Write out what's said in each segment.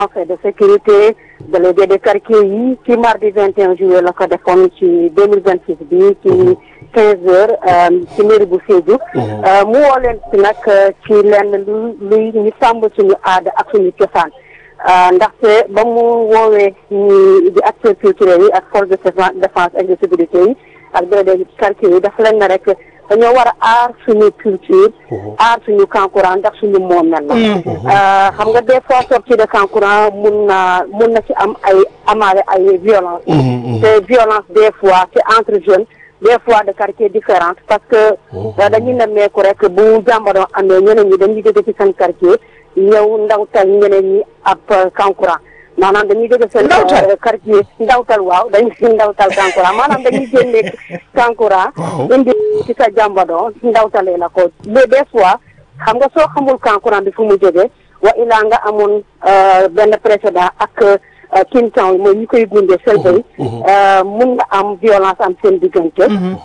fait de sécurité délégué de quartier yi ci mardi 21 juillet la ko defoon ci 2026 bi ci 15 heures ci mairie bu Sédhiou mu woo leen ci nag ci lenn lu luy ñu sàmb suñu aada ak suñu cosaan ndaxte ba mu woowee ñi di acteurs culturels yi ak force de défense et de sécurité yi ak délégué de quartier yi dafa leen ne rek dañoo war a aar suñu culture aar suñu kankurang ndax suñu moomel la xam nga des fois sortie de kankurang mun na mun na ci am ay amaale ay violence te violence des fois c'est entre jeunes des fois de quartier différentes parce que dañuy nemmeeku rek bu jàmbaroon amee ñeneen ñi dañuy jóge ci seen quartier ñëw ndawtal ñeneen ñi ab kankurang maanaam dañuy jóge seen quartier ndawtal waaw dañuy ndawtal kankurang maanaam dañuy génne kankurang indi ci sa jàmbadoo ndawtalee la ko mais des fois xam nga soo xamul kankurang bi fu mu jóge wa ilaa nga amoon benn précédent ak kintan yi mooy ñu koy gunde selbay mun na am violence am seen diggante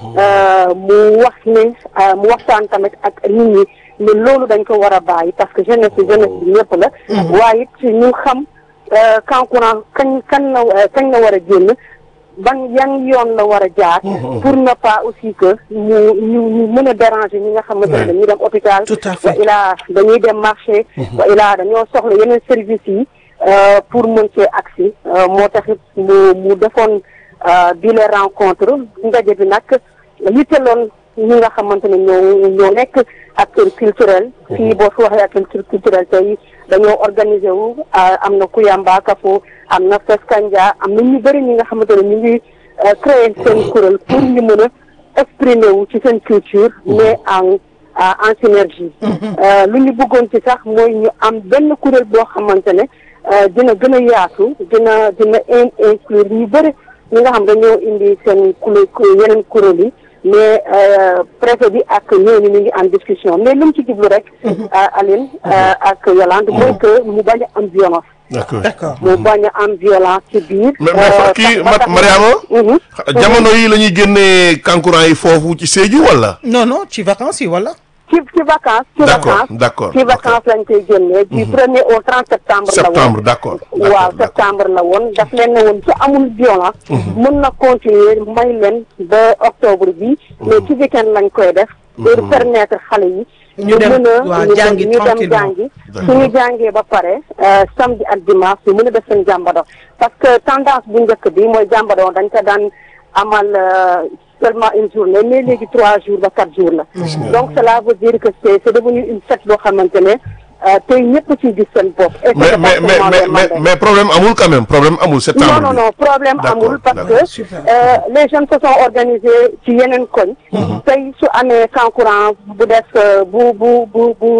mu wax ne mu waxtaan tamit ak nit ñi ne loolu dañ ko war a bàyyi parce que jeunesse bi jeunesse bi ñëpp la waaye it ñu xam kankurang kañ kan la kañ la war a génn ban yan yoon la war a jaar pour ne pas aussi que ñu ñu ñu mën a déranger ñi nga xamante ne dañuy dem hôpital wa ilaa dañuy dem marché wa ilaa dañoo soxla yeneen services yi pour mën cee agsi moo taxit mu mu defoon bi les rencontre ndaje bi nag yitteloon ñi nga xamante ne ñoo ñoo nekk acteur culturel fii boo fi waxee acteur culturel tey dañoo organiser wu am na Kuyamba Kafo am na Feskanja am na ñu bëri ñi nga xamante ne ñu ngi créer seen kuréel pour ñu mën a exprimer wu ci seen culture mais en en synergie lu ñu bëggoon ci sax mooy ñu am benn kuréel boo xamante ne dina gën a yaatu dina dina inclure ñu bëri ñi nga xam dañoo indi seen kuréel yeneen kuréel yi mais préfet bi ak ñooñu ñu ngi en discussion mais lu mu ci jublu rek Aline ak Yolande mooy que mu bañ a am violence d'accord mu bañ a am violence ci biir mais mais kii Mariama jamono yi la ñuy génnee kankurang yi foofu ci Sédhiou wala non non ci vacances yi wala ci ci vacances ci D'accord, vacances d'accord, ci vacances lañ koy génnee du premier au trente septembre la woon septembre d'accord waaw d'accord, septembre la woon daf leen ne woon ci amul violence mën na continuer may leen ba octobre bi mais ci weekend lañ koy def pour permettre xale yi Ñu dem, mën a waaw, ñu dem- jàngi ñu dem tranquillement. jàngi D'accord. suñu jàngee ba pare euh, samedi ak dimanche ñu mën a def seen jàmbado parce que tendance bu njëkk bi mooy jàmbado dañ ko daan amal euh, seulement une journée mais léegi trois jours ba quatre jours la donc cela veut dire que c'est c'est devenu une fête boo xamante ne euh, tey ñëpp ciy gis seen bopp et mais c'est mais mais département mais de mais Mandeng. mais problème amul quand même problème amul septembre non non bi. non problème D'accord, amul parce d'accord. que euh, les jeunes se sont organisés ci yeneen koñ tey su amee kankurang bu def euh, bu bu bu bu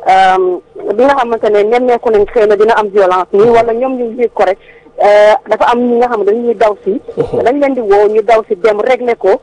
euh, bi nga xamante ne nemmeeku nañ xëy na dina am violence nii wala ñoom ñu ngi ko rek euh, dafa am ñi nga xam ne dañuy daw si dañ leen di woo ñu daw si dem régler ko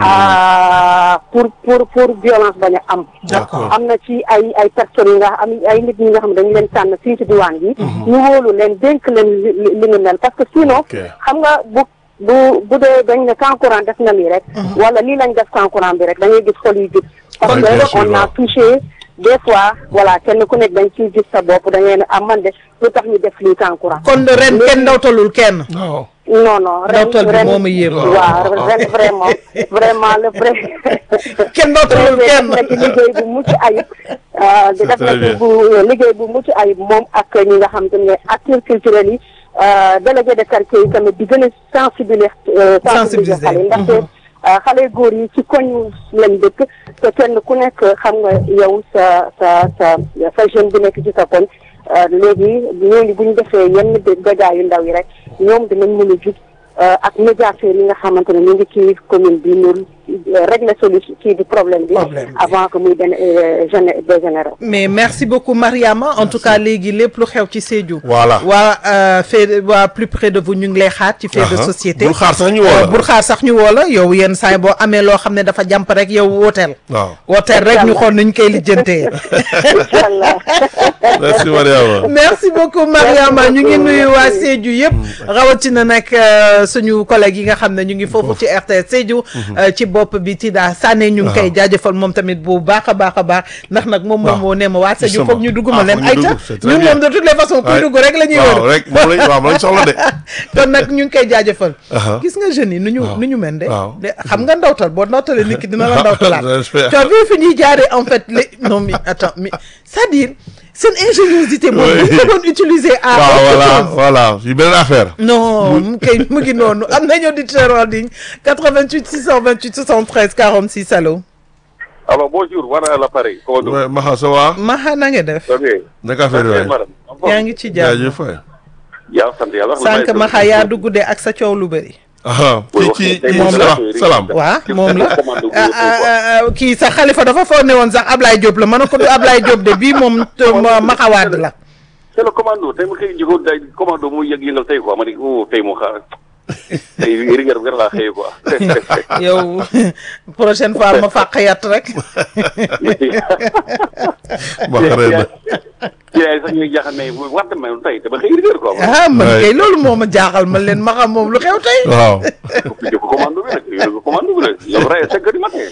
ah, pour pour pour violence bañ a am D'accord. am na ci ay ay personnes yi nga am ay nit ñi nga xam ne dañu leen tànn fii ci diwaan bi ñu wóolu leen dénk leen li li li ñu mel parce que sinon Ok. xam nga bu bu bu dee dañ ne kankurang def na lii rek wala lii lañ def kankurang bi rek da ngay gis xol yi gis parce Oui, bien que sûr, on a waaw. touché des fois voilà kenn ku nekk dañ ciy gis sa bopp da ngay ne ah man de lu tax ñu def lii kankurang kon ren kenn ndawtalul kenn waaw non non ren Ndawtal bi ren moo ma yéem. waaw ren vraiment vraiment le vrai kenn ndawtalul def kenn na ci liggéey bu mucc ayib ah, di def na très ci bien. bu liggéey bu mucc ayib moom ak ñi nga xam te ne acteurs culturels yi ah, délégué de quartier yi tamit di gën a sensibiliser euh, sensibiliser xale yi ndaxte ah, xale yu góor yi ci koñ lañ dëkk te kenn ku nekk xam nga yow sa sa sa sa jeune bi nekk ci sa koñ ah, léegi ñooñu bu ñu defee yenn dé- dégâts yu ndaw yi rek ñoom dinañ mën a jug ah, ak médiateurs yi nga xamante ne ñu ngi ci commune bi ñu régler solution kii bi problème bi Problème bi. avant que muy den gén dégénéré mais merci beaucoup Mariama en tout cas léegi lépp lu xew ci Sédhiou Voilà. waa euh, fait waa plus près de vous ñu ngi lay xaar ci fait de Aha. société bul xaar sax ñu woo la. bul xaar sax ñu woo la yow yenn saa yi boo amee loo xam ne dafa jàmp rek yow wooteel waaw wooteel rek ñu xool nuñ koy lijjantee incha allah merci Mariama merci beaucoup Mariama ñu ngi nuyu waa Sédhiou yëpp rawatina nag euh, suñu collègues yi nga xam ne ñu ngi foofu ci RTS Sédhiou euh, ci bopp bi Tida Sané ñu ngi koy jaajëfal moom tamit bu baax a baax a baax ndax nag moom moom moo ne ma waa Sédhiou Justement. foog ñu dugg Ah, ma leen foog ñu ayca dugg, c'est très ñun bien. moom de toutes les façons kuy Ouais. dugg rek la ñuy waaw wër rek moom lañ waaw moom lañ soxla de. kon nag ñu ngi koy jaajëfal Aha. gis nga jeunes yi nu ñu Waaw. nu ñu mel de Waaw. de xam nga ndawtal boo ndawtalee nit ki dina la Ah, ndawtalaat j'espère. tu as vu fi ñuy jaaree en fait les non mais attends mais c'est-à-dire seen ingéniosité moom Oui. bu ñu ko doon utiliser à waaw autre voilà chose. voilà yu beneen affaire. non mu kay mu ngi noonu am nañu auditeur en ligne 88 628 73 46 allo Alors bonjour, voilà l'appareil. Comment donc Ouais, Maxa ça va. Maxa na nga def Ok. naka affaire Ok, yooyu. madame. yaa ngi ci jàmm jaajëf waay. yaa sant yàlla. sànq Maxa yaa dugg de ak sa coow lu bëri ah Oui, kii ci wax ci moom la. salaam salaam. waa moom la Commande bu ah, wóor ah, quoi. ah, kii sax xalifa dafa foog ne woon sax Ablaye Diop la ma ne ko du Ablaye Diop de bii moom te- ma- Maxa Wade la C'est le commando tey ma xëy jiko day commando mu yëg yëngal tey quoi ma ne oh tey moo xaar tey rigueur bi laa xëyee quoi. yow prochaine fois ma fàq yat rek ba xaree na. ci ay sax ñuy jaaxal mais war na ma tey dama xëy rigueur quoi. ah man Ouais. kay loolu moo ma jaaxal man leen Maxa moom lu xew tey waaw. jiko commando bi nag jiko commando bi nag yow rey cinq heures du matin.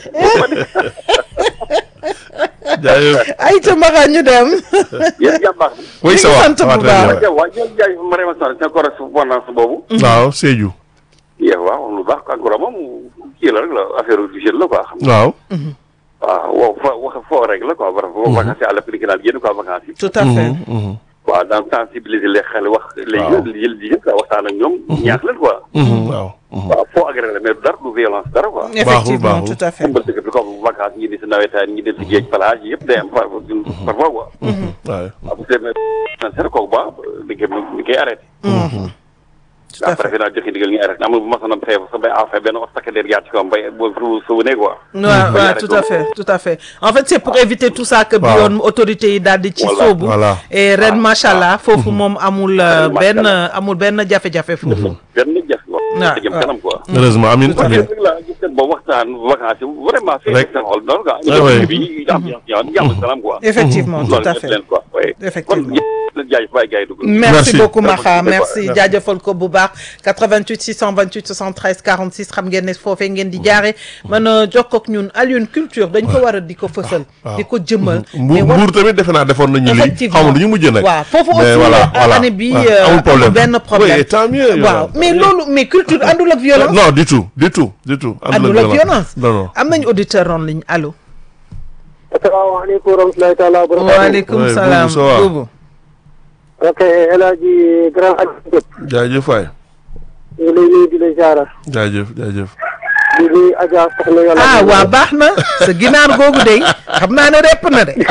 jaajëf. ay ta Maxa ñu dem yéen jàmm baax na. oui ça va sant ça va bu très baax. bien. waaw waaw ñoom jaay ma remercie sa correspondance boobu. waaw Sédhiou. yéen waaw lu baax encore moom kii la rek la affaire du jeune la quoi. waaw. waaw waaw fo wax foo rek la quoi war vacances yi à l'appliqué daal génn quoi vacances yi tout à fait Mhm, waaw dans sensibiliser les xale wax les Waaw. jeunes jël jigéen quoi waxtaan ak ñoom ñaax leen quoi mhm, waaw. mhm. waaw foo agréé la mais du dara du violence dara quoi effectivement baaxul. tout à fait dimbal dëkk bi comme vacances ñi di si nawetaan ñi dem si géej plage yi yëpp day am par parfois quoi waaw. waaw bu demee seen kooku ba di koy di koy arrêté tout à après fait fi naa joxe ndigal ñu arrêté amul bu ma sonam feebar sa bay affaire benn wax takk der jaar ci kawam bay boo su souvenez quoi waaw Ba waaw ñaare tout à doom. fait tout à fait en fait c'est pour éviter tout ça que bi Waaw. yoon autorité yi daal di ci Voilà, sóobu voilà. et ren Ah, macha allah foofu moom amul euh, Macha benn Allah. amul benn jafe-jafe foofu benn jafe quoi waaw, te jëm waaw. kanam quoi heureusement amin parce amin. que la gis ngeen boobu waxtaan vacances yi vraiment fii Rek. seen xol noonu quoi Ah ouais. bi ambiance ñaan jàmm salaam quoi effectivement tout loolu à def fait leen quoi oui Effectivement. kon ñëpp leen jaay bàyyi gars yi dugg merci, Merci. beaucoup Merci. Maxa merci Merci. jaajëfal ko bu baax 88 628 73 46 xam ngeen ne foofee ngeen di jaare mën a jokkoo ak ñun Alioune culture dañ ko war a di ko fësal waaw. di ko jëmmal Mbuur mais war- Mbuur tamit defe naa defoon nañu lii effectivement xaw ma du ñu mujjee nag. waaw foofu mais aussi voilà euh, voilà année bi waaw, euh, amul problème benn problème oui tant mieux. waaw mais loolu mais culture àndul ak violence non du tout du tout du tout. àndul ak violence non non. am nañu auditeur en ligne allo asalaamaaleykum wa rahmatulahi taala wa barakatuh waaleykum Ouais, salaam Boubou, ça va? Boubou ok El Hadji grand Aliou Diop jaajëf waay ñu ngi lay nuyu di la jaara jaajëf jaajëf. di nuyu Adja soxna Yàlla ah waa baax na sa ginaar googu de xam naa ne repp na de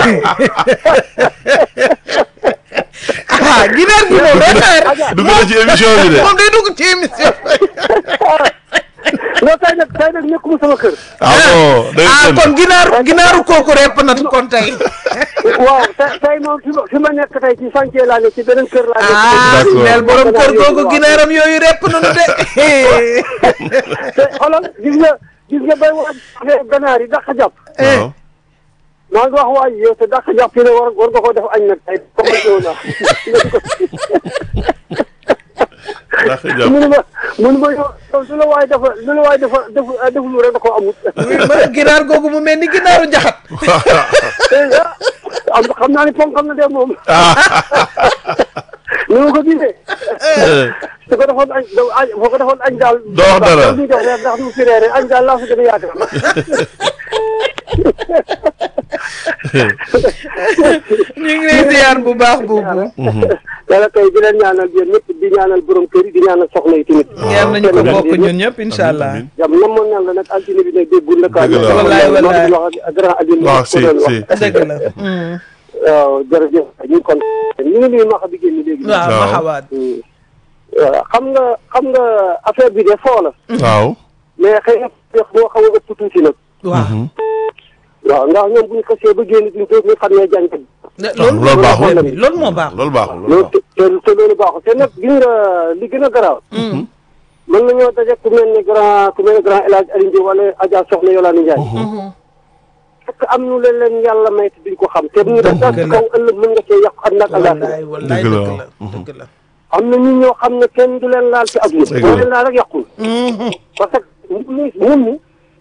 ah ginaar gi moom day xaar dugg na ci émission bi de. moom day dugg ci émission non tey nag tey nag nekkuma sama kër ah bon day ah génn. kon ginaar ginaaru kooku repp na kon tey waaw tey tey moom fi ma fi ma nekk tey ci chantier laa ne ci beneen kër laa nekk ah D'accord. neel borom kër googu ginaaram yooyu repp nañu de te xoolal gis nga gis nga bay wax affaire ganaar yi dàq jàpp waaw. maa ngi wax waa ji yow te dàq jàpp yi ne war war nga ko def añ nag tey commencé wu naa ndax jàpp. mënu ma mënu ma yow yow su la waay dafa su la waay dafa def deful rek da koo amut ma ne ginaar googu mu mel ni ginaaru jaxat te ah am xam naa ne ponk xam na de moom ni ma ko gisee su ko defoon añ da añ boo ko defoon añ daal Doo wax dara. ñu jox reer ndax du fi reere añ daal laa fi gën a yaakaar ñu ngi lay ziar bu baax boobu yàlla tey di leen ñaanal yéen ñëpp di ñaanal borom kër yi di ñaanal soxna yi tamit ñaar nañu ko bokk ñun ñëpp incha allah Amiin. jam namoon nan la nag altine bi nag déggul la Dëgg la. Wallaay, wallaay. wax ak grand Adil waaw ko si doon wax si. dëgg la mm. waaw jërëjëf ñu ngi kon ñu ngi nuyu maxa bi génn léegi waaw Waaw. ma xawaat waaw xam nga xam nga affaire bi de foo la waaw. mais xëy na wax moo xaw a ëpp tuuti nag waaw waaw ndax ñoom bu ñu xasee ba génn duñ toog ñu xam ne jàng loolu loolu baaxul. bi loolu moo baax loolu baaxul loolu loolu baaxul. te te loolu baaxul te nag gis nga li gën a garaaw mën nañoo daje ku mel ne grand ku mel ne grand El Hadj Aliou Ndiaye wala Adja Soxna Yolande Ndiaye fekk am nu leen leen yàlla may te duñ ko xam te ñu def daal ci kaw ëllëg mën nga cee yàq ak nag wallaay àllaaxira wallaay Dëgg la, dëgg la waaw. dëgg la am na ñun ñoo xam ne kenn du leen laal ci Dëgg àdduna la. boo leen laal rek yàqul parce que mun mi mun mi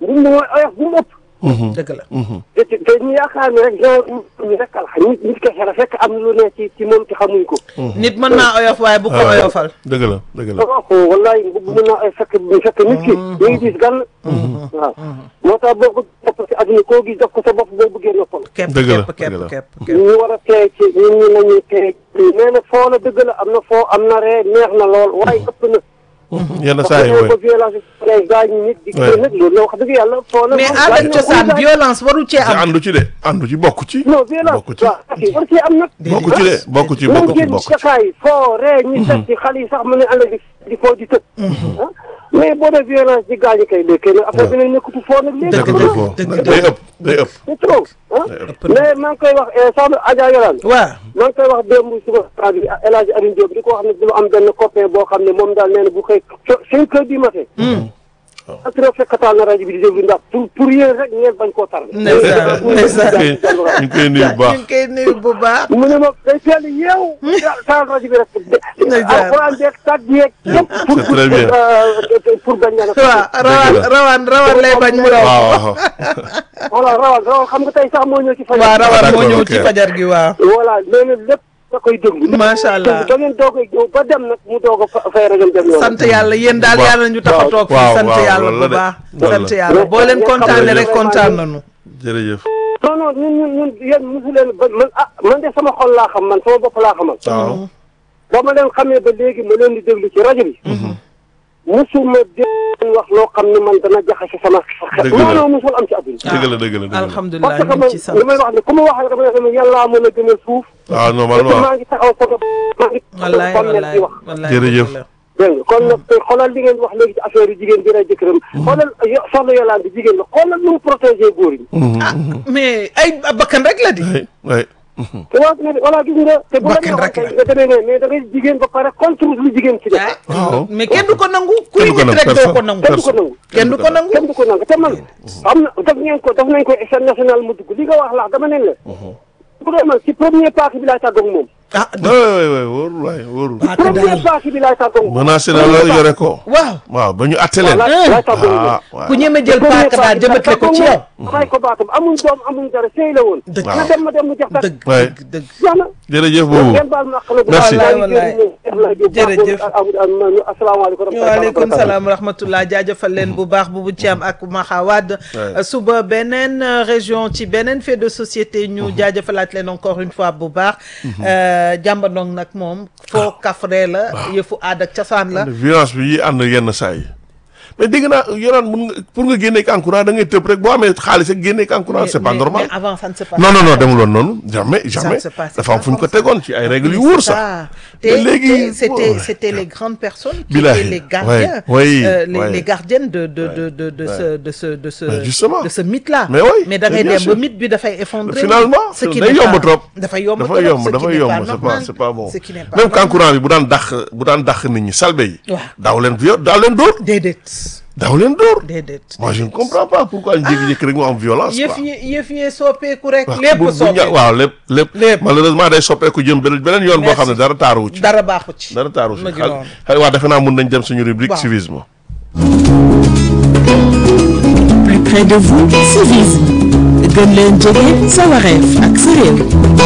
mbubb mi mooy oyof bu mu ëpp dëgg la te te te ñu yaakaar ne rek genre ñu rek la nit nit kese la fekk am lu ne ci ci moom ci xamuñ ko nit mën naa oyof waaye bu ko oyofal dëgg la dëgg la waaw wallaay mbubb mën naa ay fekk fekk nit ki ñu ngi gis gan waaw moo tax boo ko topp ci adduna koo gis def ko sa bopp boo bëggee noppal képp Dëgg la, képp képp dëgg la. képp képp ñu war a tey ci ñun ñi nañuy tey nee na foo la dëgg la am na foo am na ree neex na lool waaye ëpp na yenn parce saa yi que mooy ba violence day gaañu nit di Ouais. nag loolu la wax dëgg yàlla foo la mais moom aada gaañu na cosaan muy gaañ. violence waru cee te am àndu ci de àndu ci bokk ci non violence bokk ci waaw ok war ci am nag bokk ci de bokk ci même bokk ci génn bokk ci sakaay foo ree ñi set ci xale yi sax mën ne ànd di di foo di tëb ah mais boo dee violence di gaañu kay léegi nag affaire bi ne nekkatu foo nag léegi Dëgg dëgg la, foofu dëgg day ëpp day ëpp c'est trop ah day ëpp mais maa ngi koy wax soxna Adja Yolande waaw maa ngi koy wax démb suba rajo bi El Hadj Alioune Diop di ko wax ne dina am benn copain boo xam ne moom daal nee na bu xëy cinq heures du matin. parce que fekkataal na rajo bi di déglu ndax pour pour yéen rek ngeen bañ koo tar. ndeysaan ndeysaan ñu ngi koy nuyu bu baax ñu ngi koy nuyu bu baax mu ne ma day teel yeewu. taal rajo bi rek. Ndeysaan. alxuraan beeg tàgg yeeg yëpp. pour C'est très bien. pour pour bañ a. waaw rawaan rawaan rawaan lay bañ mu raw waaw waaw voilà rawal rawal xam nga tey sax moo ñëw ci fan. waaw rawaan moo d'accord, ñëw ok. ci fajar gi waaw voilà nee na lépp da koy déglu. Macha Allah. da ngeen doog a ñëw ba dem nag mu doog a fa- fay rajo dem yoon. sant yàlla yéen daal Waaw. yàlla ñu tax a toog fii waaw, sant waaw, yàlla loolu bu la de. baax Loolu sant la. yàlla boo leen Jërëjëf. kontaanee rek kontaan nañu jërëjëf non non ñun ñun ñun yéen mosu leen ba man ah man de sama xol laa xam man sama bopp laa xamal. waaw ba ma leen xamee ba léegi ma leen di déglu ci rajo bi. musuma dégg wax loo xam ne man dana jaxase sama xel. Dëgg la. non non musul am ci àdduna. dëgg la dëgg la dëgg la alhamdulilah parce que ñu man ngi ci sant li may wax ne ku ma wax rek dama ne yàllaa mën a gën a suuf. waaw te normalement maa ngi taxaw photo maa ngi wallaay taxaw wallaay di wax. wallaay Jërëjëf. dégg nga kon nag te xoolal li ngeen wax léegi ci affaire yu jigéen bi rey jëkkëram. xoolal yo- soxna Yolande jigéen la xoolal nu mu protégé góor yi. mais ay bakkan rek la di oui oui te waa ne voilà gis nga. te bu la Bakkan rek neexoon la. tey nga demee ne mais da ngay jigéen ba pare contre lu jigéen ci def. waaw mais kenn du ko nangu kuy Kenn du ko nit nangu, rek doo ko personne. nangu kenn du ko nangu. kenn du ko nangu kenn du ko nangu te man am na daf ngeen ko daf nañ ko échelle nationale mu dugg li nga wax laax dama nen la. bu dee man ci premier parti bi laay tàggoog moom. ah oui oui oui wóorul waay wóorul premier parti bi laay tàggoog moom. menacé na la yore ko waaw waaw ba ñu atte leen laay laay tàggoog moom. ah waaw ku ñeme jël paaka daal jëmale ko ci yow may ko baatam amuñ doom amuñ dara sëy la woon. Dëgg. na dem ma dem mu jox dara. dëgg Ouais. dëgg dëgg jeex na. jërëjëf boobu ngeen baal ma àq la. Merci. Wallaay, wallaay. Jërëjëf. asalaamaaleykum. waaleykum salaam wa rahmatullah jaajëfal leen bu baax bu bu ci am ak Maxawad Ouais. suba beneen euh, région ci beneen fait de société ñu jaajëfalaat leen encore une fois bu baax jàmbandong nag moom foo kafre la yëfu aada ak cosaan la violence bi yi ànd yenn saa yi mais dégg naa yoraan mun nga pour nga génneeg encourant da ngay tëb rek boo amee xaalis ak génneeg encourant c'est pas mais- normal mais avant ça ne se passe non non non pas. demul woon noonu jamais jamais se passe dafa am pas fu ñu ko comme ça. tegoon ci ay règles yu Oui, wóor c'est sax ça. te Te- léegi te c'était ouais. c'était les grandes personnes qui Billahi, étaient les gardiens ouais, oui, euh, les, ouais. les gardiennes de de de de de ce de ce de ce Ouais, justement. de ce mythe là Mais oui, mais da mais ngay bien dem ba sûr. mythe bi dafay effondrer finalement ce qui day n'est yomb pas- trop dafay yomb dafa trop, yomb ce qui dafa n'est yomb pas c'est pas normal. c'est pas bon ce qui n'est pas même normal. kankurang bi bu daan dàq bu daan dàq nit ñi salbe yi Waaw. daaw leen viol daaw leen dóor déedéet daaw leen dóor déedéet moi je ne comprends pas pourquoi ñu jékki-jékki rek mu am violence yëf quoi yi yëf yi soppeeku rek waaw lépp bu- bu ña- soppeeku waaw lépp lépp Lépp. malheureusement day soppeeku jëm beneen beneen yoon boo Merci. xam ne dara taaruwu ci dara baaxu ci dara taaru ci ma ngi xal noonu. xal waa defe naa mun nañ dem suñu rubrique Waaw. civisme plus près de vous civisme gën leen jege sa wareef ak sa réew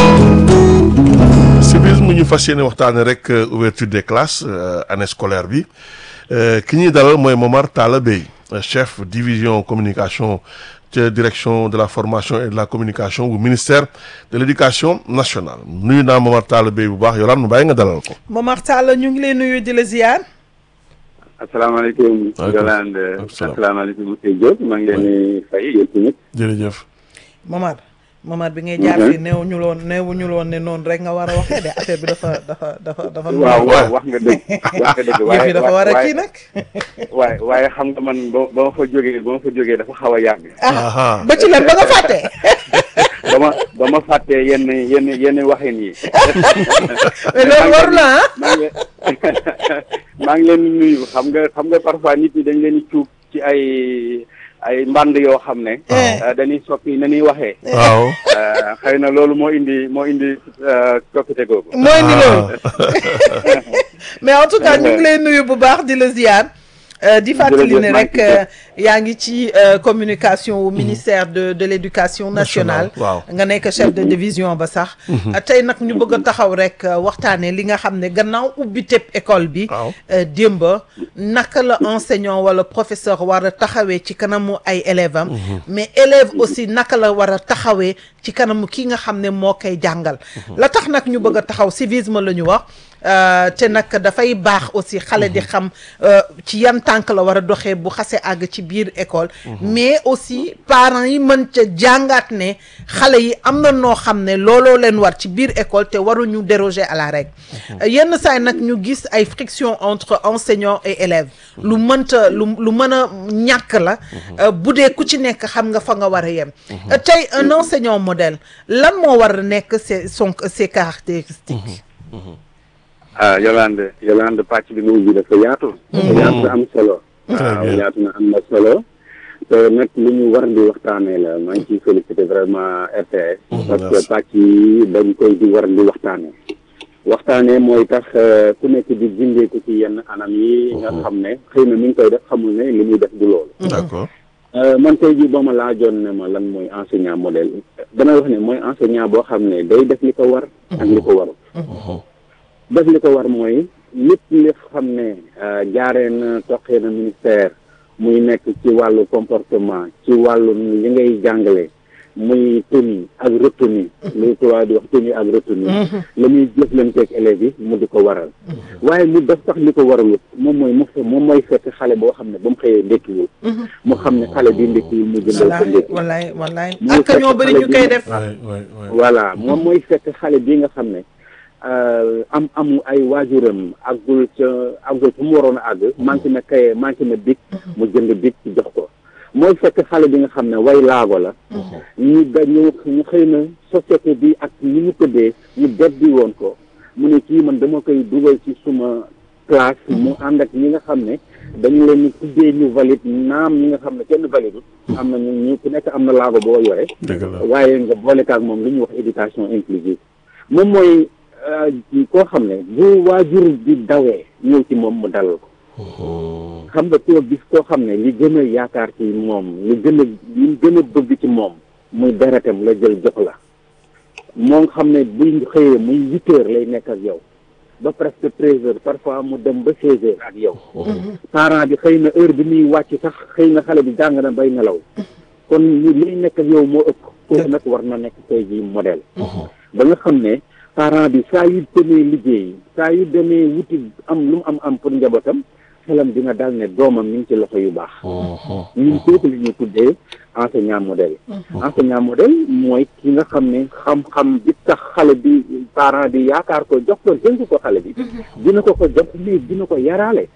civisme ñu fas yéene waxtaane rek euh, ouverture des classes euh, année scolaire bi Euh, ki ñuy dalal mooy Momar Talla Bey euh, chef division communication ca direction de la formation et de la communication bu ministère de l'éducation nationale nuyu naa Momar Talla Bey bu baax Yolaan mu bàyyi nga dalal ko Momar Talla ñu ngi lay nuyu di la ziar asalaamaaleykum Waaleykum Yolande salaam. asalaamaaleykum monsieur Diop maa ngi leen di fay yéen tamit jërëjëf Momar Momar bi ngay jaar fii néew ñu loon néew ñu loon ne noonu rek nga war a waxee de affaire bi dafa dafa dafa dafa waaw waaw wax nga dëgg wax nga dëgg yëf yi dafa war a waaye kii nag waaye waaye xam nga man ba ba ma fa jógee ba ma fa jógee dafa xaw a yàgg aha ba ci lan ba nga fàtte ba ma ba ma fàttee yenn yenn yenn waxin yi mais loolu war na ah maa ngi maa ngi leen di nuyu xam nga xam nga parfois nit ñi dañ leen di cuub ci ay ay mband yoo xam ne Eh. dañuy soppi na ñuy waxee waaw Euh, xëy na loolu moo indi moo indi euh, coppite googu mooy ni loolu mais en tout cas ñu ngi lay nuyu bu baax di la ziar Euh, di fàttali ne Jërëjëf, rek maa ngi euh, yaa ngi ci euh, communication au ministère de de l'éducation nationale Nationale, waaw. nga nekk chef de division ba sax Euh, tey nag ñu bëgg a taxaw rek euh, waxtaane li nga xam ne gannaaw ubbi tëb école bi Waaw. euh, démba naka la enseignant wala professeur war a taxawee ci kanamu ay élèves am mais élève aussi naka la war a taxawee ci kanamu ki nga xam ne moo koy jàngal la tax nag ñu bëgg a taxaw civisme la ñu wax euh, te nag dafay baax aussi xale di xam euh, ci yan tànk la war a doxee bu xasee àgg ci biir école mais aussi parents yi mën ca jàngaat ne xale yi am na noo xam ne looloo leen war ci biir école te waruñu déroger à la règle Euh, yenn saay nag ñu gis ay friction entre enseignants et élèves lu mënta lu lu mën a ñàkk la euh, bu dee ku ci nekk xam nga fa nga war a yem Euh, tey un enseignant modèle lan moo war a nekk ses son ses caractéristiques ah Yolande Yolande pàcc bi nga ubbi dafa yaatu. dafa yaatu na am solo. waaw bien. yaatu na am na solo. te nag lu ñu war di waxtaanee la maa ngi ciy félicité vraiment RTS. parce que merci. pàcc yi dañ koy di war di waxtaanee. waxtaanee mooy tax euh, ku nekk di gindeeku ci yenn anam yi. nga xam ne xëy na mi ngi koy def xamul ne li muy def du loolu. d'accord Euh, man tey jii boo ma laajoon ne ma lan mooy enseignant modèle damay wax ne mooy enseignant boo xam ne day def li ko war ak li ko warul def li ko war mooy lépp li xam ne euh, jaaree na toqee na ministère muy nekk ci wàllu comportement ci wàllu li ngay jàngale muy tenue ak retenue lu tubaab di wax tenue ak retenue la muy jëflanteeg élèves yi mu di ko waral waaye mu def sax li ko waralut moom mooy mu fe- moom mooy fekk xale boo xam ne ba mu xëyee ndékkiwul mu xam ne xale bi ndékkiwul mu jëndal ko wallaay ndékki wallaay wallaay Mu ak fekk ñoo bëri xale ñu bi koy mu- def waay waay waay voilà moom mooy fekk xale bi nga xam ne euh, am amu ay waajuram àggul ca àggul fu mu waroon a àgg manqué na kaye manqué na big mu jënd big ci jox ko mooy fekk xale bi nga xam ne way laago la ñu da ñu ñu xëy na société bi ak ni mu tëddee ñu beddi woon ko mu ne kii man dama koy dugal ci suma classe mu ànd ak ñi nga xam ne dañu leen ñu tuddee ñu valide naam ñi nga xam ne kenn valide am na ñu ñu ku nekk am na laago boo yore dëgg la waaye nga boole kaag moom lu ñuy wax éducation inclusive moom mooy euh, koo xam ne bu waajur bi dawee ñëw ci moom mu dalal ko xam nga koo gis koo xam ne li gën a yaakaar ci moom li gën a li gën a bëgg ci moom muy deretam la jël jox la moo xam ne buy xëyee muy huit heures lay nekk ak yow ba presque treize heures parfois mu dem ba seize heures ak yow parent bi xëy na heure bi muy wàcc sax xëy na xale bi jàng na bay nelaw kon li liy nekk ak yow moo ëpp kooku nag war na nekk tey jii modèle ba nga xam ne parent bi saa yu demee liggéey saa yu demee wuti am lu mu am am pour njabootam xelam dina dal ne doomam mi ngi ci loxo yu baax ñun kooku li ñuy tuddee enseignant modèle enseignant modèle mooy ki nga xam ne xam-xam bi tax xale bi parent bi yaakaar ko jox ko dénk ko xale bi dina ko ko jox mais dina ko yaraale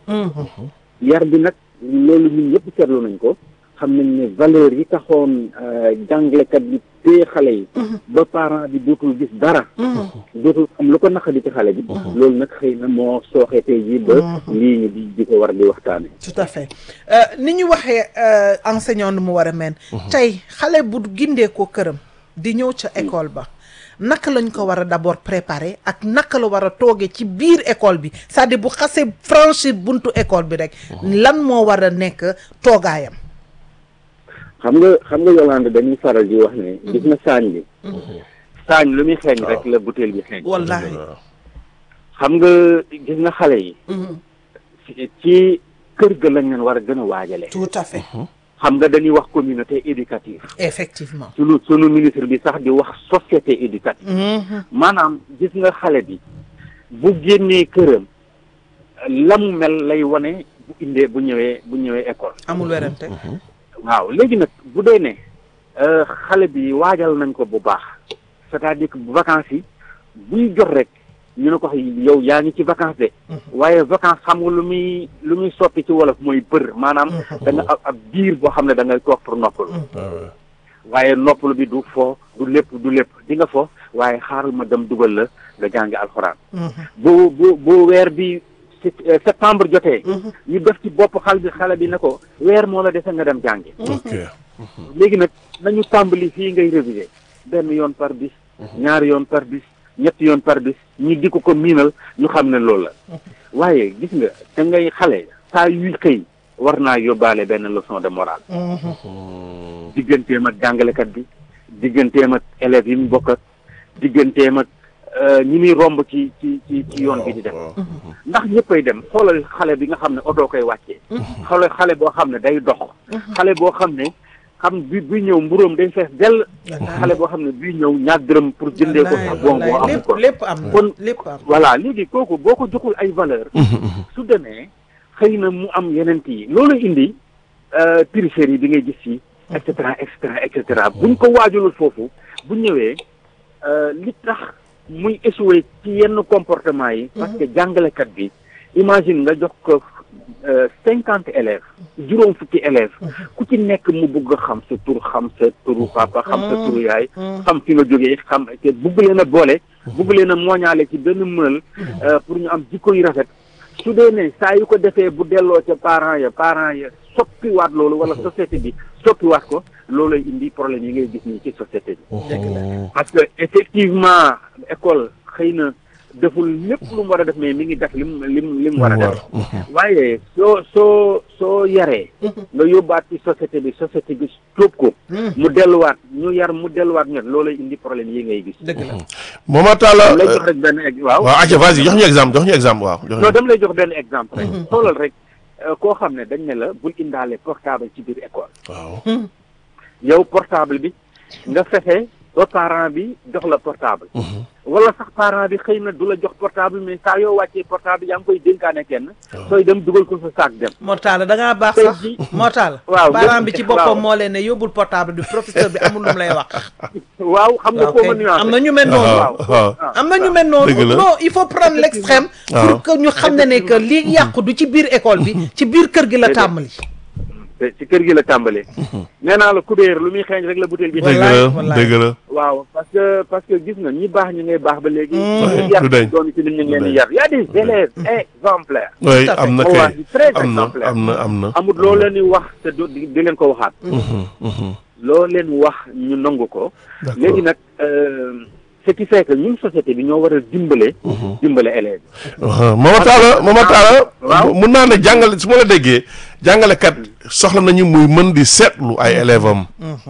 yar bi nag loolu ñun ñëpp seetlu nañ ko xam nañ ne valeur yi taxoon euh, jàngalekat bi téye xale yi ba parent bi dootul gis dara dootul xam lu ko naqadi ci xale bi loolu nag xëy na moo sooxee tey jii ba lii ñu di di ko war di waxtaane tout à fait Euh, ni ñu waxee euh, enseignant nu mu war a mel tey xale bu gindee ko këram di ñëw ca école ba naka lañ ko war a d'abord préparer ak naka la war a toogee ci biir école bi c'est-à-dire bu xasee franchir buntu école bi rek lan moo war a nekk toogaayam xam nga xam nga Yolande dañuy faral di wax ne gis nga saañ bi saañ lu muy xeeñ rek la butéel bi xeeñ wallahi xam nga gis nga xale yi ci- ci kër ga lañ leen war a gën a waajale tout à fait xam nga dañuy wax communauté éducative effectivement sunu sunu ministre bi sax di wax société éducative Mhm. maanaam gis nga xale bi bu génnee këram la mu mel lay wane bu indee bu ñëwee bu ñëwee école amul werante waaw léegi nag bu dee ne euh, xale bi waajal nañ ko bu baax c'est-à-dire que bu vacances yi buy jot rek ñu ne ko yow yaa ngi ci vacances de waaye vacances xam nga lu muy lu muy soppi ci wolof mooy bër maanaam da nga ab ab biir boo xam ne da ngay toog pour noppalu waaye noppalu bi du fo du lépp du lépp di nga fo waaye xaaral ma dem dugal la nga jàngi alxuraan bu bu bu weer bi si- euh, septembre jotee ñu def ci bopp xal bi xale bi ne ko weer moo la dese nga dem jàngi ok léegi nag nañu tàmbali fii ngay réviser benn yoon par bis ñaari yoon par bis ñetti yoon par bis ñu di ko ko miinal ñu xam ne loolu la waaye gis nga da ngay xale saa yuy xëy war naa yóbbaale benn leçon de morale digganteem ak jàngalekat bi digganteem ak élèves yi mu bokk ak digganteem ak ñi muy romb ci ci ci ci yoon bi di dem ndax ñëppay dem xoolal xale bi nga xam ne oto koy wàccee xoolal xale boo xam ne day dox xale boo xam ne xam bi bi ñëw mburóom day fees dell xale boo xam ne bii ñëw ñaar dërëm pour jëndee ko sax bon boo am ko lépp am na kon lépp am voilà léegi kooku boo ko joxul ay valeur su demee xëy na mu am yeneen yi loolu indi périphérie bi ngay gis yi et cetera et cetera et cetera buñ ko waajulul foofu bu ñëwee li tax muy échoué ci yenn comportement yi parce que jàngalekat bi imagine nga jox ko cinquante élèves juróom fukki élèves ku ci nekk mu bugg xam sa tur xam sa turu papa xam sa turu yaay xam fi nga jógee xam te bugg leen a boole bugg leen a mooñaale ci benn mël pour ñu am jikko yu rafet su dee ne saa yu ko defee bu delloo ca parents ya parents ya soppiwaat loolu wala société bi soppiwaat ko loolay indi problème yi ngay gis nii ci société bi parce que effectivement école xëy na deful lépp lu mu war a def mais mi ngi def lim lim li mu war a def waaye soo soo soo yaree nga yóbbaat ci société bi société bi tóob ko mu delluwaat ñu yar mu delluwaat ñet loolay indi problème yi ngay gis dëgg la Momar Talla lay jox rek benn ex waaw waaw acca vas-y jox ñu exemple jox ñu exemple waaw jox non ñu dama lay jox benn exemple rek xoolal rek koo xam ne dañ ne la bul indaale portable ci biir école waaw yow portable bi nga fexe ba parent bi jox la portable wala sax parent bi xëy na du la jox portable mais saa yoo wàccee portable yaa ngi koy dénkaane kenn sooy dem dugal ko sa saak dem Mortala da ngaa baax Tey sax jii- Mortala waaw parent bi ci waaw. boppam moo leen ne yóbbul portable bi professeur bi amul lu mu lay wax waaw xam nga waaw foo kay ma nuancé am na ñu mel noonu waaw waaw am na ñu mel Dëgg noonu la. non il faut prendre l'extrême waaw. pour que ñu xam ne ne que li yàqu du ci biir école bi ci biir kër gi la tàmbali te ci kër gi la tàmbalee nee naa la kubéer lu muy xeeñ rek la butéel bi dëgg wallaay, la wallaay. dëgg la waaw parce que parce que gis nga ñi baax ñu ngay baax ba léegi Ouais, ñu yar du dañ. doon ci nit ñu ngi leen Du di dañ. yar y a des élèves exemplaires oui Tout à fait. am na kay wallahi très am na exemplaire am na am na amul loo leen di wax te du di di leen ko waxaat Mhm, mhm. loo leen wax ñu nangu ko D'accord. léegi nag euh, ce qui fait que ñun société bi ñoo war a dimbale dimbale élèves waaw Momar Talla Momar Talla waaw. mun naa ne jàngale su ma la déggee jàngalekat soxla nañu muy mën di seetlu ay élèves am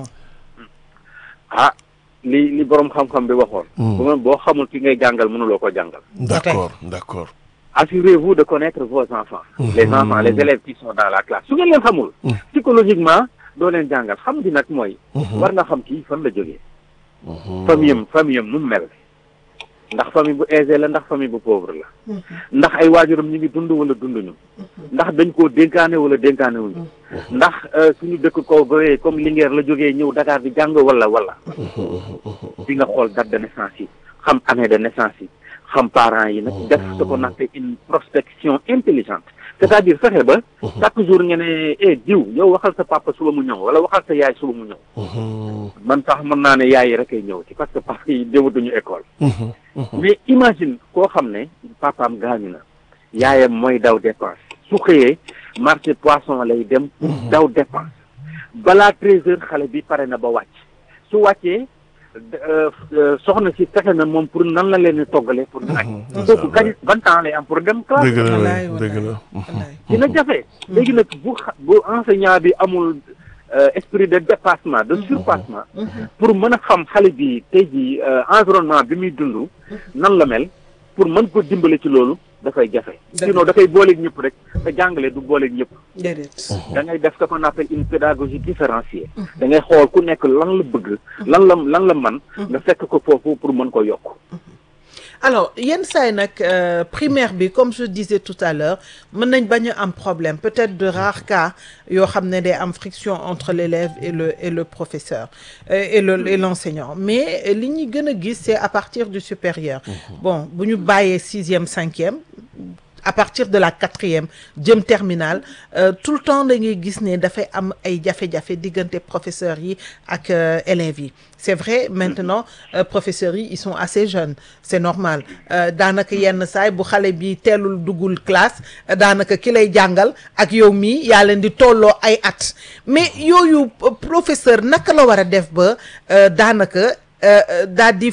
ah li li borom xam-xam bi waxoon bu ma boo xamul ki ngay jàngal mënuloo ko jàngal d'accord d'accord assurez-vous de connaître vos enfants les enfants les élèves qui sont dans la classe su ngeen leen xamul psychologiquement doo leen jàngal xam di nag mooy war nga xam kii fan la jógee famille am famille am nu mu mel ndax famille bu aisée la ndax famille bu pauvre la ndax ay waajuram ñu ngi dund wala dunduñu ndax dañ koo dénkaane wala dénkaane wuñu ndax euh, suñu dëkk ko bawee comme Linguère la jógee ñëw Dakar di jàng wala wala di nga xool date de naissance yi xam année de naissance yi xam parents yi nag def ce qu'on appelle une prospection intelligente c'est-à-dire fexe ba chaque jour nga ne eh diw yow waxal sa papa suba mu ñëw wala waxal sa yaay suba mu ñëw man sax mën naa ne yaay yi rek ay ñëw ci parce que papa yi dematuñu école mais imagine koo xam ne papaam gaañu na yaayam mooy daw dépense su xëyee marché poisson lay dem pour daw dépense balaa treize heures xale bi pare na ba wàcc su wàccee euh, euh, soxna si fexe na moom pour nan la leen di toggalee pour ñu añ kooku kañ ban temps lay am pour dem classe dëgg la wallaay oui, dëgg la wallaay dina jafe léegi nag bu xa- bu enseignant bi amul euh, esprit de dépassement de surpassement pour mën a xam xale bi tey jii euh, environnement bi muy dund nan la mel pour mën ko dimbale ci loolu dafay jafe sinon dafay booleeg ñëpp rek te jàngale du booleeg ñëpp déedéet da ngay def ce qu'on appelle une pédagogie différenciée da ngay xool ku nekk lan la bëgg lan la lan la man nga fekk ko foofu pour mën ko yokk alors yenn saa yi nag euh, primaire bi comme je disais tout à l'heure mën nañ bañ a am problème peut-être de rares cas yoo xam ne day am friction entre l'élève et le et le professeur euh, et le et l'enseignant mais euh, li ñuy gën a gis c'est à partir du supérieur bon bu ñu bàyyee sixième cinquième à partir de la quatrième jëm terminale euh, tout le temps da ngay gis ne dafay am ay jafe-jafe diggante professeurs yi ak euh, élèves yi c'est vrai maintenant euh, professeurs yi ils sont assez jeunes c'est normal euh, daanaka yenn saay bu xale bi teelul duggul classe euh, daanaka ki lay jàngal ak yow mii yaa leen di tolloo ay at mais yooyu euh, professeur naka la war a def ba euh, daanaka euh, euh, daal di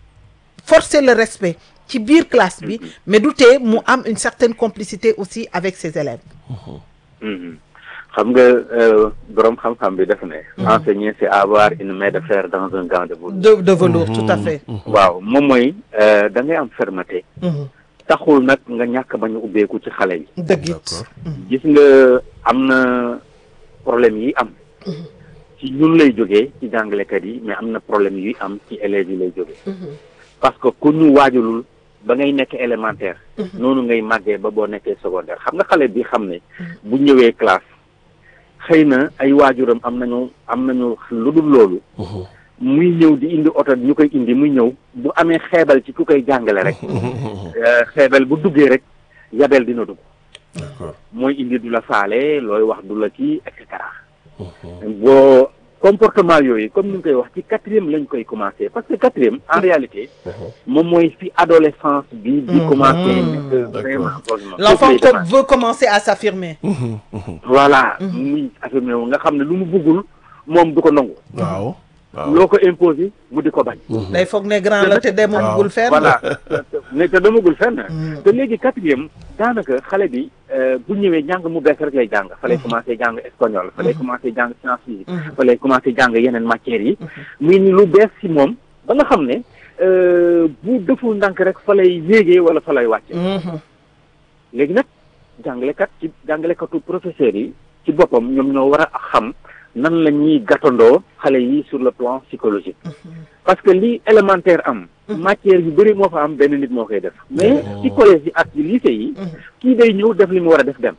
forcer le respect ci biir classe bi mais du tee mu am une certaine complicité aussi avec ses élèves Mhm. xam nga borom xam-xam bi def ne. enseigner c'est avoir une main de fer dans un gant de velours. de de velours tout à fait. waaw moom mooy da ngay am fermeté. taxul nag nga ñàkk bañ a ubbeeku ci xale yi. dëgg it. gis nga am na problème yi am. ci ñun lay jógee ci jàngalekat yi mais am na problème yuy am ci élèves yi lay jógee. parce que ku ñu waajalul ba ngay nekk élémentaire. noonu ngay màggee ba boo nekkee secondaire xam nga xale bi xam ne. bu ñëwee classe xëy na ay waajuram am nañu am nañu lu dul loolu. muy ñëw di indi oto ñu koy indi muy ñëw bu amee xeebal ci ku koy jàngale rek. xeebal bu duggee rek yabel dina dugg. mooy indi du la faale looy wax du la ci et cetera. boo comportement yooyu comme ni nga koy wax ci quatrième lañ koy commencer parce que quatrième en réalité moom mooy fi adolescence bi di commencer nekk vraiment l'enfant veut commencer à s'affirmer voilà muy affirmer wu nga xam ne lu mu bëggul moom du ko nangu waaw loo ko imposer mu di ko bañ day foog ne grand la te demagul fenn voilà ne te demagul fenn te léegi quatrième daanaka xale bi bu ñëwee jàng mu bees rek lay jàng fa lay commencé jàng espagnol fa lay commencé jàng science physique fa lay commencé jàng yeneen matières yi muy ni lu bees si moom ba nga xam ne bu deful ndànk rek fa lay yéegee wala fa lay wàcce léegi nag jàngalekat ci jàngalekatu professeurs yi ci boppam ñoom ñoo war a xam nan la ñuy gàttandoo xale yi sur le plan psychologique parce que li élémentaire am matière yu bëri moo fa am benn nit moo koy def mais ci collège yi ak ci lycée yi kii day ñëw def li mu war a def dem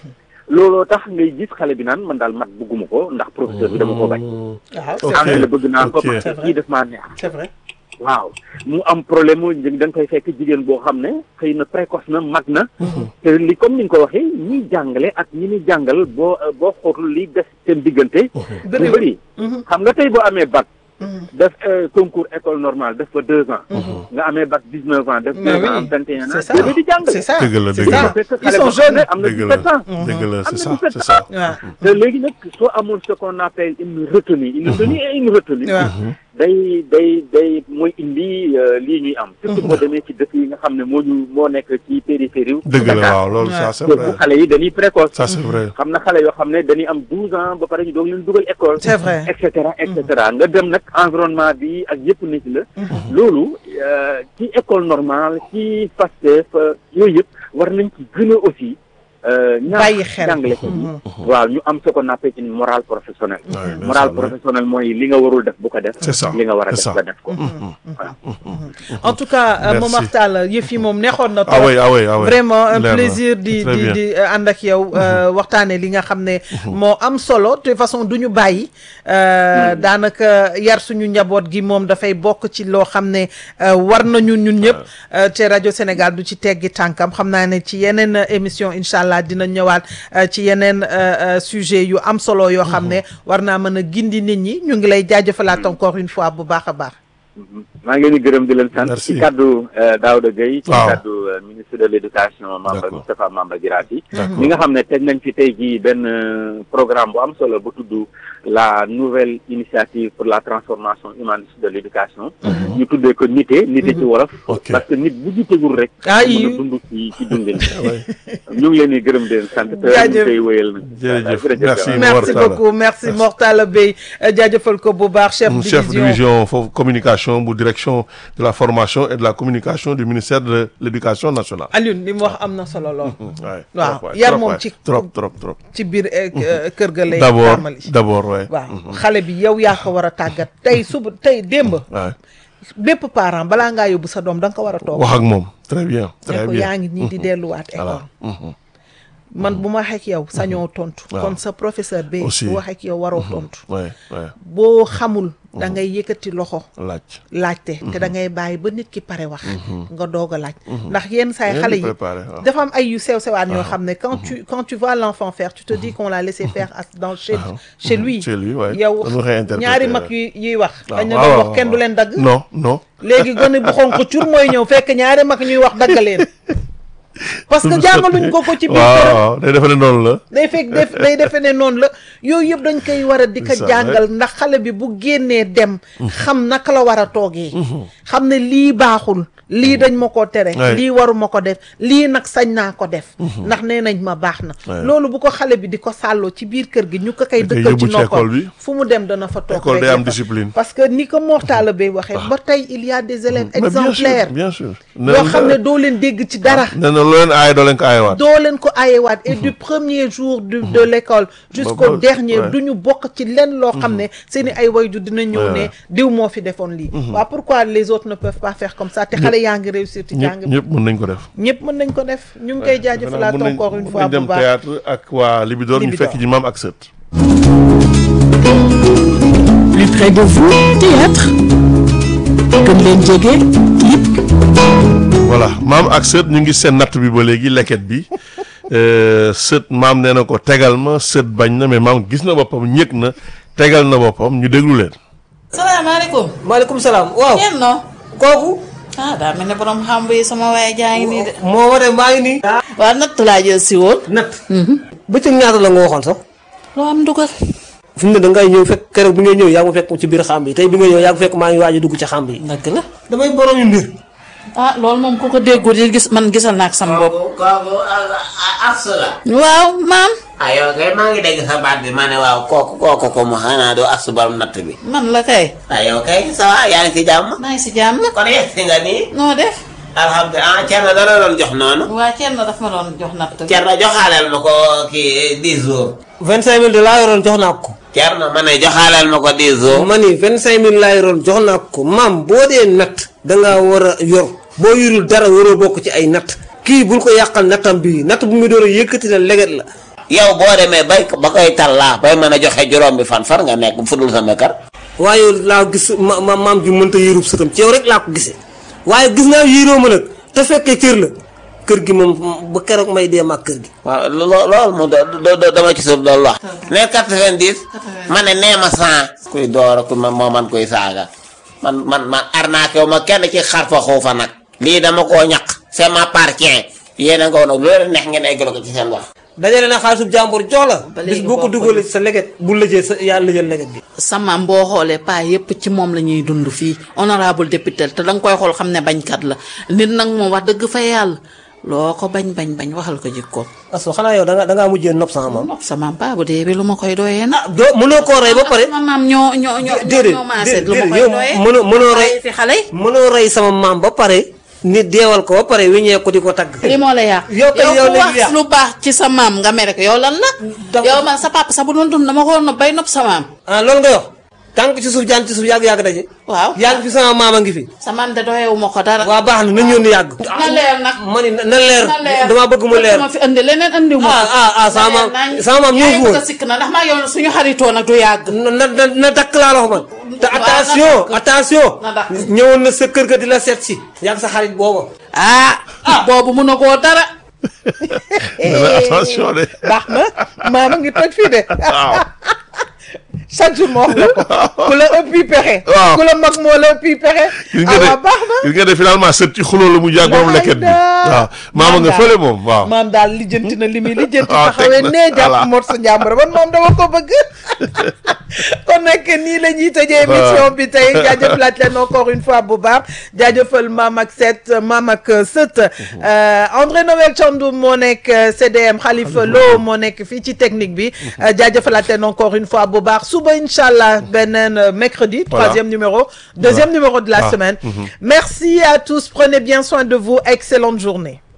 looloo tax ngay gis xale bi naan man daal mat bëgguma ko ndax professeur bi dama ko bañ anglais bëgg naa ko parce que kii def maa neex c'est vrai waaw mu am problème mu da nga koy fekk jigéen boo xam ne xëy na précoce na mag na te li comme ni nga ko waxee ñiy jàngale ak ñi ni jàngal boo boo xootul li des seen diggante bu bëri xam nga tey boo amee bac def concours école normale def fa deux ans nga amee bac dix neuf ans def deux ans am vingt et un ans bébé di jàng c'est ça dëgg la c'est dëgg la ça ils sont jeunes am na dëgg dix-sept la ans dëgg la c'est ça am na c'est ça waaw te léegi nag soo amul ce qu'on appelle une retenue une retenue et une retenue waaw day day day mooy indi lii ñuy am surtout boo demee ci dëkk yi nga xam ne moo ñu moo nekk ci périphérie wu dëgg la Dakar waaw loolu ça c'est te bu vrai xale yi dañuy précoce ça c'est vrai xam na xale yoo xam ne dañuy am douze ans ba pare ñu doog leen dugal école c'est vrai et cetera et cetera nga dem nag environnement bi ak yëpp nit la loolu ci école normale ci Pastef yooyu yëpp war nañ ci gën a aussi ñaax Bàyyi xel. jàngalekat yi waaw ñu am ce qu'on appelle une morale professionnelle Ouais, bien morale sûr, ouais. professionnelle mooy li nga warul def bu ko def C'est ça, li nga war a c'est def ça. nga def ko voilà en tout cas Merci. Momar Tall yëf yi moom neexoon na ah trop oui ah oui ah oui vraiment un Leer na. plaisir di Très di bien. di euh, ànd ak yow euh, waxtaane li nga xam ne moo am solo de toute façon du ñu bàyyi euh, daanaka yar suñu njaboot gi moom dafay bokk ci loo xam ne euh, war nañu ñun ñëpp euh, te rajo Sénégal du ci teggi tànkam xam naa ne ci yeneen euh, émission incha allah dina ñëwaat euh, ci yeneen euh, euh, sujet yu am solo yoo xam ne war naa mën a gindi nit ñi ñu ngi lay jaajëfalaat encore une fois bu baax a baax maa ngi leen di gërëm di leen sant Merci. ci kaddu Daouda Gueye ci Waaw. kaddu euh, ministre de l'éducation Mamba D'accord. Moustapha Mamba Guirassy D'accord. ñi nga xam ne teg nañ fi tey jii benn euh, programme bu am solo bu tudd la nouvelle initiative pour la transformation humaniste de l'éducation ñu tuddee ko nite nite ci wolof Ok. parce que nit bu jitegul rek Ah, mën a yi- dund ci ci dundin Ouais. ñu ngi leen di gërëm di leen sant te ñu Jaajëf. koy wéyal nag Jërëjëf. Jërëjëf. Merci. merci Mortala. beaucoup merci Mortala Bey euh, jaajëfal ko bu baax chef chef division division foofu communication bu direction de la formation et de la communication du ministère de l'éducation nationale. Alioune li mu wax am na solo lool Ouais, Waaw, trop, ouais, yar trop, moom ouais. ci- trop trop trop. ci biir euh, euh, kër ga lay d'abord tàmbali d'abord ouais. waaw xale bi yow yaa ko war a tàggat tey suba tey démb Ouais. bépp parent balaa ngaa yóbbu sa doom da nga ko war a toog wax ak moom très bien ne très ko bien. yaa ngi nii di delluwaat école Mhm. man bu ma waxee ak yow sañoo tontu Waaw. kon sa professeur bi Aussi. bu waxee ak yow waroo tontu Ouais, ouais. boo xamul da ngay yëkkati loxo laaj. laajte te da ngay bàyyi ba nit ki pare wax nga doog a laaj ndax yenn saay Rien xale de yi préparé, waaw. dafa am ay yu sew sewaan yoo xam ne quand tu quand tu vois l'enfant faire tu te dis qu'on l'a laissé faire à- dans chez chez lui Chez lui, ouais. yow Dañu koy interpréter, ñaari mag ouais. yuy yuy wax waaw dañ ne waaw, doon waaw, wax kenn du waaw. leen dagg non non. léegi gone bu xonq cur mooy ñëw fekk ñaari mag ñuy wax dagg leen parce que jàngaluñ ko ko ci biir waaw këram waaw day defe ne noonu la. day fekk def day defe ne noonu la yooyu yëpp dañ koy war a di ko C'est ça, jàngal ndax xale bi bu génnee dem xam naka la war a toogee xam ne lii baaxul lii dañ ma ko tere Ouais. lii waruma ko def lii nag sañ naa ko def ndax nee nañ ma baax na Ouais. loolu bu ko xale bi di ko sàlloo ci biir kër gi ñu ko koy Da koy dëkkal yóbbu ci ci noppam école bi. fu mu dem dana fa toog École day rek am fa. discipline. parce que ni ko Mortala Bay waxee ba tey il y a des élèves Mais bien sûr, exemplaires bien sûr yoo xam ne doo leen dégg ci dara nee na loo leen aaye doo leen ko aayewaat doo leen ko ayewaat et du premier jour du de l'école jusqu'au ba- dernier ouais. du ñu bokk ci lenn loo xam ne seeni ay wayju dina ñëw Ouais, ne ouais. diw moo fi defoon lii waaw pourquoi les autres ne peuvent pas faire comme ça te xale yaa ngi réussir ci jàng ñëpp bi ñëpp mën nañ ko def ñëpp mën nañ ko def ñu ngi koy jaajëfalaat Mën nañ- encore une mën fois nañ bu dem baax théâtre ak waa Libidor ñu Libidor. fekk ji maam ak sët Plus près de vous, théâtre. Gën leen jege, clip. voilà maam ak sët ñu ngi seen natt bi ba léegi leket bi Euh, sët maam nee na ko tegal ma sët bañ na mais maam gis na boppam ñëg na tegal na boppam ñu déglu leen salaamaaleykum. maaleykum salaam waaw kenn no kooku ah daa mel ne borom xam bi sama waaye jaa ngi nii de. moo waree maa ngi nii. waaw natt laa jël si woon. natt. bëccëg ñaata la nga waxoon sax. loo am dugal. fi mu ne da ngay ñëw fekk keroog bi ngay ñëw yaa ngi fekk ci biir xàmb yi tey bi nga ñëw yaa ngi fekk maa ngi waaj a dugg ci xàmb yi. dëgg la. damay borom yu mbir. ah loolu moom ku ko déggul di gis man gisal naa ak sama bopp. kooku kooku Asou la. waaw maam. ah yow kay maa ngi dégg sa baat bi ma ne waaw kooku kooku ko mu xanaa doo Asou borom natt bi. man la kay. ah yow kay ça va yaa ngi ci jàmm. maa ngi si jàmm. kon yegg si nga nii. noo def. alhamdulilah ah Thierno dana doon jox noonu. waa kenn daf ma doon jox natt. Thierno joxaaleel ma ko kii 10 jours. 25000 de laa yoroon jox naa ko. Thierno ma ne joxaaleel ma ko 10 jours. ma ni 25000 laa yoroon jox naa ko maam boo dee natt. da ngaa war a yor. boo yorul dara waroo bokk ci ay natt. kii bul ko yàqal nattam bii natt bu muy door a yëkkati la leget la. yow boo demee bay ba koy tallaa bay mën a joxe juróom bi fan far nga nekk fudul sama kër. waaye laa gis ma ma maam ji mënta yërub sëtam ci yow rek laa ko gisee waaye gis naa yéroo ma nag te fekkee kër la kër gi moom ba keroog may dee mag kër gi. waaw loo loolu moom do do dama ci suuf doon wax. nee 90. ma ne nee ma 100. kuy door ku ma moo man kuy saaga man man man arnaqué wu ma kenn ci xarfa xuufa nag. lii dama koo ñaq. c'est m'appartient. yéen a nga woon nag loolu neex ngeen eggalo ko ci seen wax. dajale na xaalisub jàmbur jox la. Ba léegi bis boo ko bokkuñu. dugalee sa leget bu lëjee sa yaa lëjal leget bi. sama boo xoolee paa yépp ci moom la ñuy dund fii honorable député te da nga koy xool xam ne bañkat la nit nag moom wax dëgg fa yàlla loo ko bañ bañ bañ waxal ko jikkoom. aso xanaa yow da nga da ngaa mujjee nopp sama maam. nopp sama paa bu dee bi lu ma koy doyee na. ah doo mënoo koo rey ba pare. sama maam ñoo ñoo ñoo déedéet ñoo maase déedéet lu ma koy yow doyee. mënoo mënoo rey bàyyi fi xale yi. mënoo rey sama maam ba pare nit deewal ko ba pare wiñee ko di ko tagg. li moo la yàq yow kay yow ku léegi wax yàq. lu baax ci sa maam nga mere ko yow lan la. Da- yow man sa papa sa bu doon dund dama ko nopp bay nopp sa maam. ah loolu nga wax tànk ci suuf jaan ci suuf yàgg yàgg daje. waaw yàgg fi sama maam a ngi fi. sa maam de doyewu ma ko dara. waa baax na nañu yónni yàgg. na leer nag. ma ni na leer na leer damaa bëgg mu leer. ma fi indi leneen indi ma. ah ah ah sama maam sama maam ñëw fi woon. ko sikk na ndax maa yow suñu xaritoo nag du yàgg. na na na na dakk laa la wax man. te Waaw, na attention dakk. attention. Na dakk. ñëwoon na sa kër ga di la seet si. yàgg sa xarit booba. ah boobu mun a koo dara. nee na attention de baax na maama ngi toj fii de waaw chaque jour ma wax la ko ku la ëppi pexe Waaw. ku la mag moo la ëppi pexe gis ah nga waaw baax na de gis nga de finalement sët ci xuloo la mu jàgg moom leket bi waaw maama nga fële moom waaw maam daal lijjanti na li muy lijjanti waaw, taxawee teg na, nee jàpp voilà. mot sa njàmbur man moom dama ko bëgg kon nag nii la ñuy tëjee émission bi tey jaajëfalaat leen encore une fois bu baax jaajëfal maam ak set maam ak sët Euh, André Noël Thiandoum moo nekk euh, CDM Khalifa Lo moo nekk fii ci technique bi Euh, jaajëfalaat leen encore une fois bu baax suba incha allah beneen euh, mercredi Voilà. troisième numéro deuxième numéro de la Ah, semaine mhm. merci à tous prenez bien soin de vous excellente journée